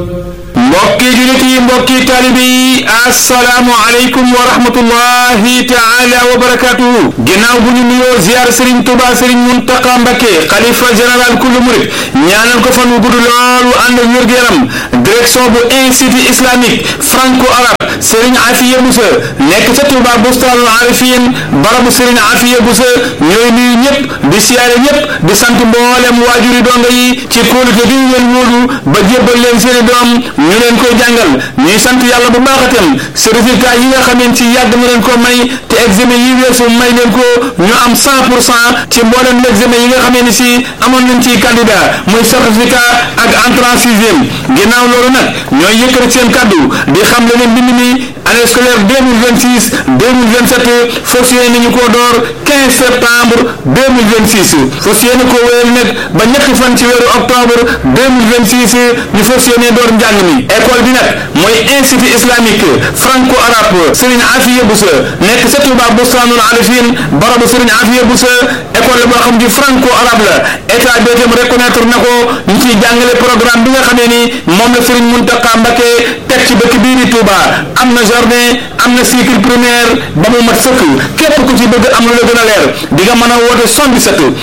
mbokki julit yi mbokki taalibe yi assalaamu aleykum wa rahmatullahi taala wa barakatuhu ginnaaw bu ñu nuyoo ziar sëriñ tuba sëriñ muntaqa mbakke xalifa général kullu murit ñaanal ko fan wu gudd loolu ànd ak wér-gu-yaram direction bu institut islamique franco arabe sëriñ afiya busa nekk ca tuba bustaanul arifin barabu sëriñ afiya busa ñooy nuyu ñëpp di siyaare ñëpp di sant mboolem waajuri donga yi ci kóolute gi ñu leen wóolu ba jébbal leen seeni doom ñu leen koy jàngal ñuy sant yàlla bu baax itam si résultat yi nga xamante ci yàgg na leen ko may te examen yi weesu may leen ko ñu am 100 pour cent ci mboolem l'examen yi nga xamee ni si amoon nañ ci candidat muy certificat ak entrée en sixième ginnaaw loolu nag ñooy yëkkati seen kaddu di xam le ne mbind mi année scolaire 2026 2027 fas yéene nañu koo door 15 septembre 2026 fas yéene koo wéyal nag ba ñetti fan ci weeru octobre 2026 ñu fas yéene door njàng mi école bi nag mooy institut islamique franco arabe Serigne Afiya Boussa nekk sa Touba Bustaanul Arifin barabu Serigne Afiya Boussa école la boo xam ci franco arabe la état bi itam reconnaître na ko ñu ciy jàngale programme bi nga xamee ni moom la Serigne Mountakha Mbacké teg ci dëkk bii di Touba am na jardin am na cycle primaire ba mu mat sëkk képp ku ci bëgg am lu la gën a leer di nga mën a woote 77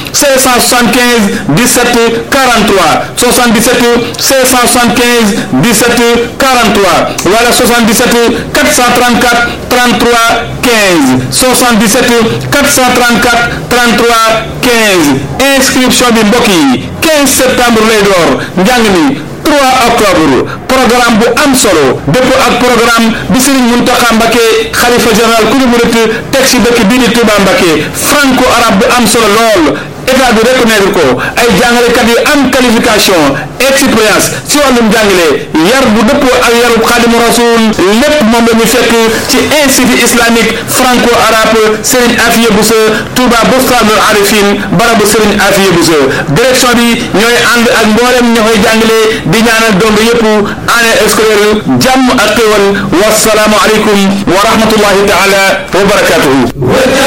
575 17 43 77 575 17 43 wala 77 434 33 15 77 434 33 15 inscription bi mbokk yi 15 septembre lay door njàng mi 3 octobre programme bu am solo dëpp ak programme bi Serigne Mountakha Mbacké xalifa général ku ñu murit teg ci dëkk bii di Touba Mbacké franco arabe bu am solo lool état bi reconnaître ko ay jàngalekat yu am qualification expérience ci wàllum jàngale yar bu dëppoo ak yarub xaadimu rasul lépp moom la ñu fekk ci institut islamique franco arabe Serigne Afiya Boussa Touba Bustaanul Arifin barabu Serigne Afiya Boussa direction bi ñooy ànd ak mboolem ña koy jàngale di ñaanal dong yëpp année scolaire jàmm ak xéwal wasalaamu aleykum wa rahmatullahi taala wa barakatuhu